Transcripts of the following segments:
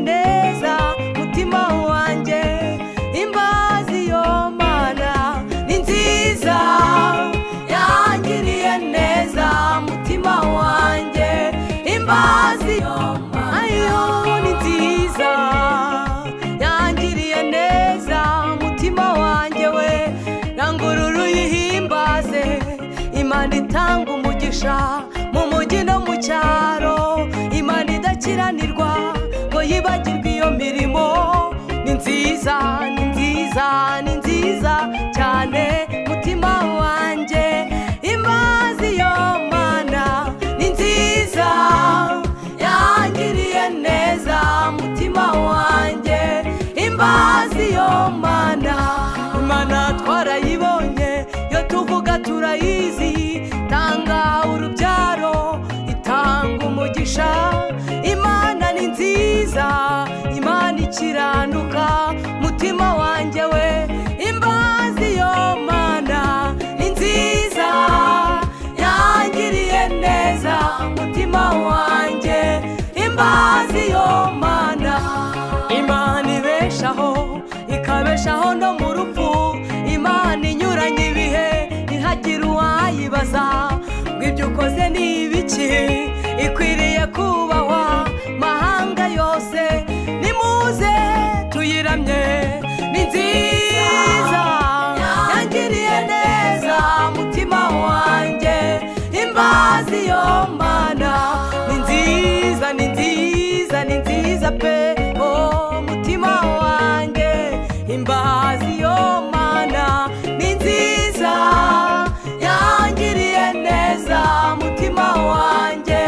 neza mutima wanjye imbazi yo mana ni nziza yangiriye neza mutima wanjye imbazi yo mana ni nziza yangiriye neza mutima wanjye we rangurura uyihimbaze imana itanga umugisha mu mujyi no mu cyaro imana idakiranirwa ngo yibagirwe iyo mirimo ni nziza ni nziza ni nziza cyane mutima wanjye imbazi yo mana ni nziza yangiriye neza mutima wanjye imbazi yo mana imana twarayibonye iyo tuvuga turayizi tanga urubyaro itanga umugisha imana ni nziza imana ikiranuka mutima wanjye we imbazi yo mana ni nziza yangiriye neza mutima wanjye imbazi yo mana imana ibeshaho ikabeshaho no mu rupfu imana inyuranye ibihe ntihagire uwayibaza ngo ibyo ukoze ni ibiki ikwiriye kubahwa mahanga yose nimuze tuyiramye ni nziza yangiriye neza mutima wanjye imbazi yo mana ni nziza ni nziza ni nziza pe oh mutima wanjye imbazi yo mana ni nziza yangiriye neza mutima wanjye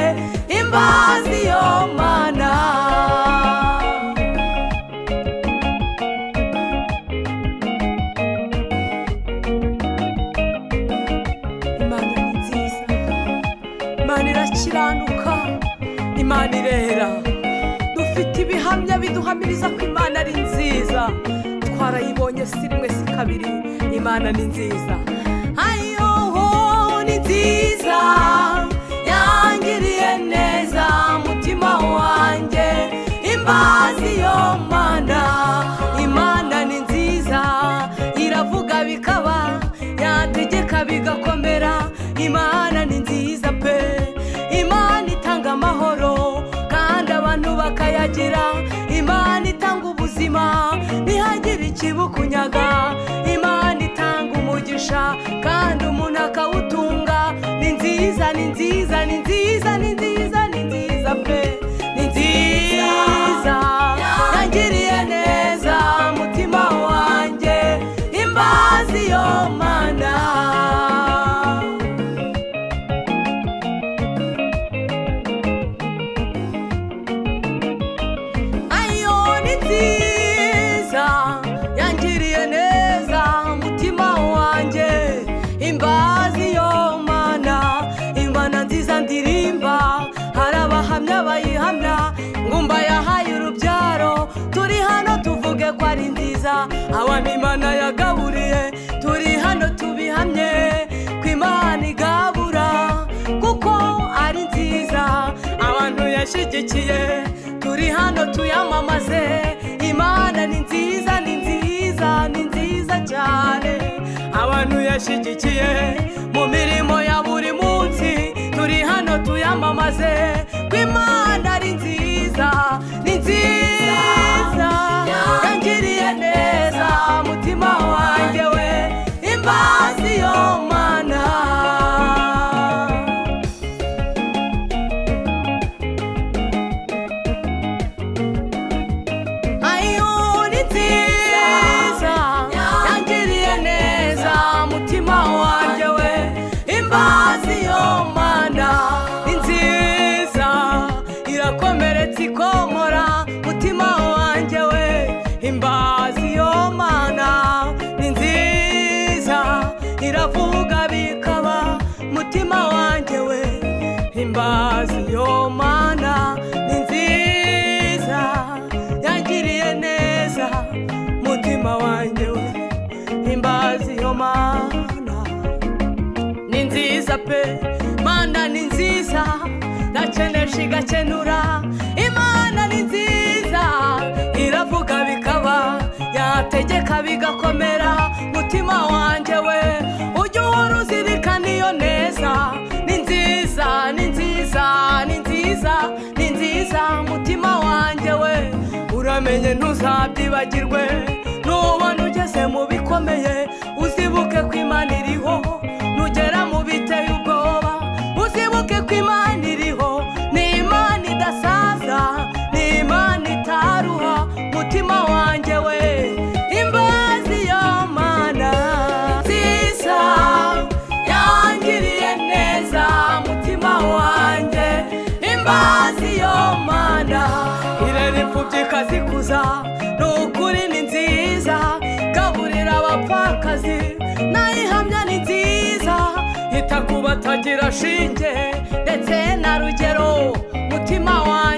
imbazi yo mana imana ni nziza imana irakiranuka imana irera dufite ibihamya biduhamiriza ko imana ari nziza twarayibonye si rimwe si kabiri imana ni nziza ayoho ni nziza yangiriye neza mutima wanjye imbazi yo mana imana ni nziza iravuga bikaba yategeka bigakomera imana ni nziza pe imana itanga amahoro kandi abantu bakayagira imana itanga ubuzima ntihagire ikibukunyaga imana itanga umugisha kandi umuntu akawutunga ni nziza ni nziza ni nziza ni nziza ni nziza pe ni nziza yangiriye neza mutima wanjye imbazi yo mana ayo ni nziza yangiriye neza umutima wanjye imbazi yo mana imana nziza ndirimba hari abahamya bayihamya ngumba yahaye urubyaro turi hano tuvuge ko ari nziza abantu imana yagaburiye turi hano tubihamye ko imana igabura kuko ari nziza abantu yashyigikiye turi hano tuyamamaze imana ni nziza ni nziza ni nziza cyane abantu yashyigikiye mu mirimo ya buri munsi turi hano tuyamamaze ko imana ari nziza ni nziza yangiriye neza mutima wanjye we imbazi yo mana ayo ni nziza yangiriye neza mutima wanjye we imbazi yo mana ni nziza irakomeretsa ikomora mutima wanjye we imbazi yo mana ni nziza iravuga bikaba mutima wanjye we imbazi yo mana ni nziza yangiriye neza mutima wanjye we imbazi yo mana ni nziza pe mana ni nziza ndakenesha igakenura imana ni nziza bitegeka bigakomera mutima wanjye we ujye uhora uzirikana iyo neza ni nziza ni nziza ni nziza ni nziza mutima wanjye we uramenye ntuzabyibagirwe nubona ugeze mu bikomeye uzibuke ko imana iriho nugera mu biteye ubwoba uzibuke ko imana iriho ni imana idasaza ni imana itaruha mutima wanjye we imbazi yo mana nziza yangiriye neza mutima wanjye imbazi yo mana irera imfubyi ikazikuza ni ukuri ni nziza gaburira abapfakazi nayihamya ni nziza ita ku batagira shinge ndetse na rugero mutima wanjye